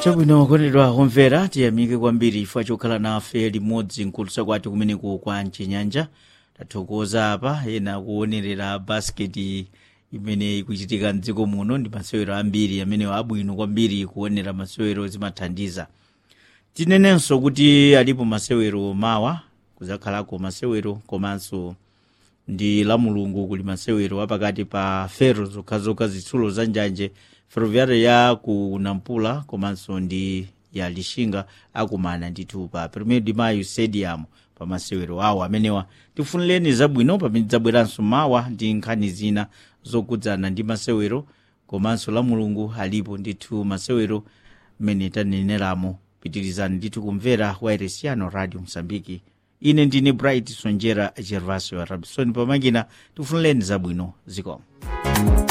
chabwino kondedwa kumvera tiyamike kwambiri chifukwa chokhala nafe limodzi mkulusa kwati kumeneku kwa mchinyanja tathokoza apa ena kuonerera basketi imene ikuchitika mdziko muno ndi masewero ambiri amene abwino kwambiri kuonera masewero zimathandiza tinenenso kuti alipo masewero mawa kuzakhalako masewero komanso ndi la mulungu kuli masewero apakati pa fero zokhazokha zitsulo za njanje ferroviária ya ku nampula komanso ndi ya lixinga akumana ndithu pa 1 de maio stadium pa masewero awo amenewa tifunireni zabwino pamene tidzabweranso mawa ndi nkhani zina zokudzana ndi masewero komanso la mulungu alipo ndithu masewero mmene taneneramo pitirizani ndithu kumvera wairesiano radio msambiki ine ndine bright sonjera gervasio rabison pamakina tifunireni zabwino zikomo